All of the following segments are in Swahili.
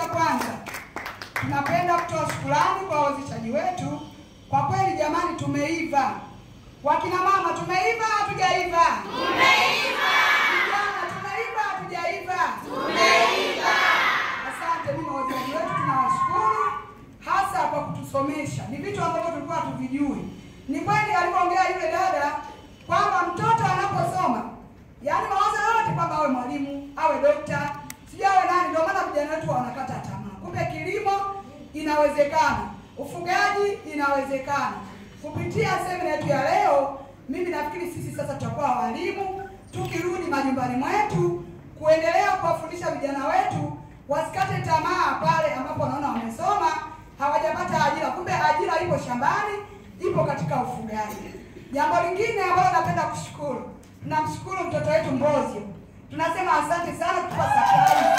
kwanza tunapenda kutoa shukrani kwa wawezeshaji wetu. Kwa kweli jamani, tumeiva. Wakina mama tumeiva, hatujaiva? Tumeiva. Vijana tumeiva, hatujaiva? Tumeiva. Asante, mimi wawezeshaji wetu tunawashukuru hasa kwa kutusomesha. Ni vitu ambavyo tulikuwa hatuvijui. Ni kweli alivyoongea yule dada kwamba mtoto anaposoma, yaani mawazo yote kwamba awe mwalimu, awe dokta, sijui awe nani. Ndio maana vijana wetu wanakata tamaa. Kumbe kilimo inawezekana, ufugaji inawezekana. Kupitia semina yetu ya leo, mimi nafikiri sisi sasa tutakuwa walimu, tukirudi majumbani mwetu kuendelea kuwafundisha vijana wetu wasikate tamaa pale ambapo wanaona wamesoma hawajapata ajira. Kumbe ajira ipo shambani, ipo katika ufugaji. Jambo lingine ambalo napenda kushukuru, tunamshukuru mtoto wetu Mbozio, tunasema asante sana kutupa surprise.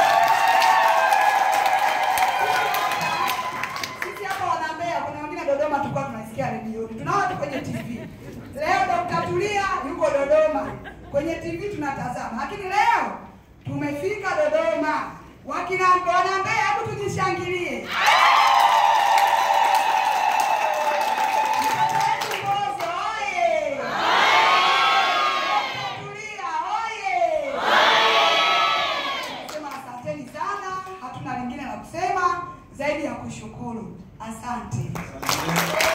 Sisi hapa wana Mbeya, kuna wengine Dodoma tulikuwa tunasikia redioni, tunaona tu kwenye TV. Leo Dr. Tulia yuko Dodoma, kwenye TV tunatazama, lakini leo tumefika Dodoma. Wakina wana Mbeya, hebu tujishangilie.